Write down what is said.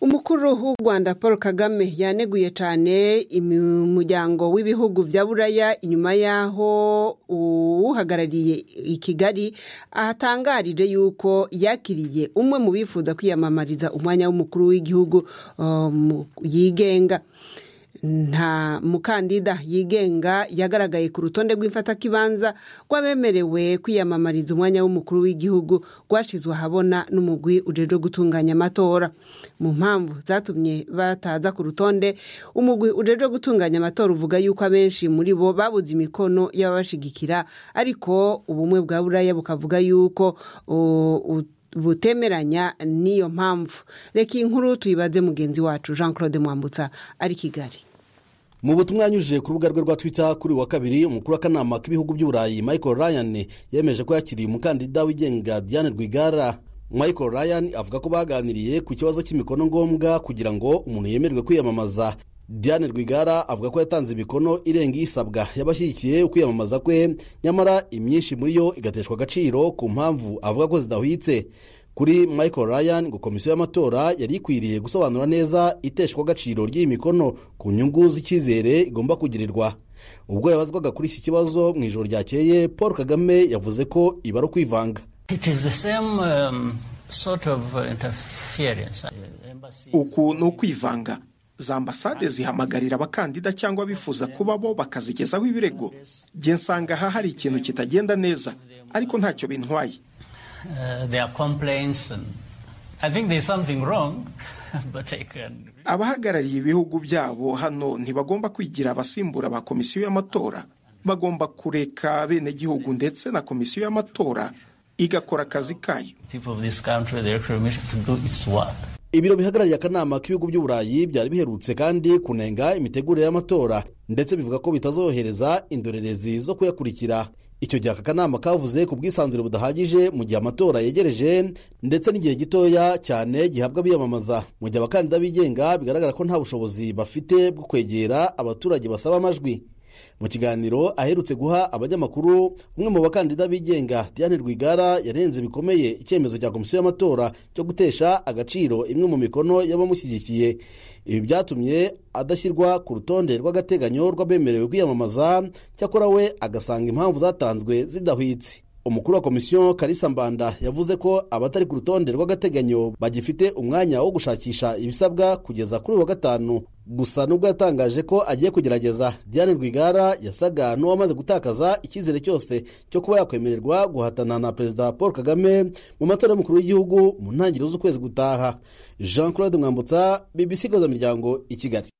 umukuru w'u rwanda paul kagame yaneguye cyane umuryango w'ibihugu bya buraya inyuma y'aho uwuhagarariye i kigali ahatangarije yuko yakiriye umwe mu bifuza kwiyamamariza umwanya w'umukuru w'igihugu yigenga nta mukandida yigenga yagaragaye ku rutonde rw'imfatakibanza rw'abemerewe kwiyamamariza umwanya w'umukuru w'igihugu rwashyizwe ahabona n'umugwi ujejwe gutunganya amatora mu mpamvu zatumye bataza ku rutonde umugwi ujejwe gutunganya amatora uvuga yuko abenshi muri bo babuze imikono y'ababashigikira ariko ubumwe bwa buraya bukavuga yuko butemeranya n'iyo mpamvu reka iyi nkuru tuyibaze mugenzi wacu jean claude mwambutsa ari kigali mu butumwa yanyujije ku rubuga rwe rwa twitter kuri wa kabiri umukuru w'akanama k'ibihugu by'uburayi michael ryan yemeje ko yakiriye umukandida wigenga diane rwigara michael ryan avuga ko baganiriye ku kibazo cy'imikono ngombwa kugira ngo umuntu yemerwe kwiyamamaza diane rwigara avuga ko yatanze imikono irenga isabwa y'abashyigikiye ukwiyamamaza kwe nyamara imyinshi muri yo igateshwa agaciro ku mpamvu avuga ko zidahwitse kuri michael ryan ngo komisiyo y'amatora yari ikwiriye gusobanura neza iteshwa agaciro ry'iyi mikono ku nyungu z'icyizere igomba kugirirwa ubwo yabazwaga kuri iki kibazo mu ijoro ryakeye paul kagame yavuze ko iba ari ukwivanga uku ni ukwivanga za ambasade zihamagarira abakandida cyangwa abifuza kuba bo bakazigezaho ibirego njye nsanga aha hari ikintu kitagenda neza ariko ntacyo bintwaye abahagarariye ibihugu byabo hano ntibagomba kwigira abasimbura ba komisiyo y'amatora bagomba kureka abenegihugu ndetse na komisiyo y'amatora igakora akazi kayo ibiro bihagarariye akanama k'ibihugu by'uburayi byari biherutse kandi kunenga imitegurire y'amatora ndetse bivuga ko bitazohereza indorerezi zo kuyakurikira icyo gihe aka kanama kavuze ku bwisanzure budahagije mu gihe amatora yegereje ndetse n'igihe gitoya cyane gihabwa abiyamamaza mu gihe abakandida bigenga bigaragara ko nta bushobozi bafite bwo kwegera abaturage basaba amajwi mu kiganiro aherutse guha abanyamakuru umwe mu bakandida bigenga diane rwigara yarenze bikomeye icyemezo cya komisiyo y'amatora cyo gutesha agaciro imwe mu mikono y'abamushyigikiye ibi byatumye adashyirwa ku rutonde rw'agateganyo rw'abemerewe kwiyamamaza cyakora we agasanga impamvu zatanzwe zidahwitse umukuru wa komisiyo karisa mbanda yavuze ko abatari ku rutonde rw'agateganyo bagifite umwanya wo gushakisha ibisabwa kugeza kuri wa gatanu gusa nubwo yatangaje ko agiye kugerageza diane rwigara yasaga n'uwamaze gutakaza icyizere cyose cyo kuba yakwemererwa guhatana na perezida paul kagame mu matora y'umukuru w'igihugu mu ntangiriro z'ukwezi gutaha jean claude mwambutsa bbc miryango i kigali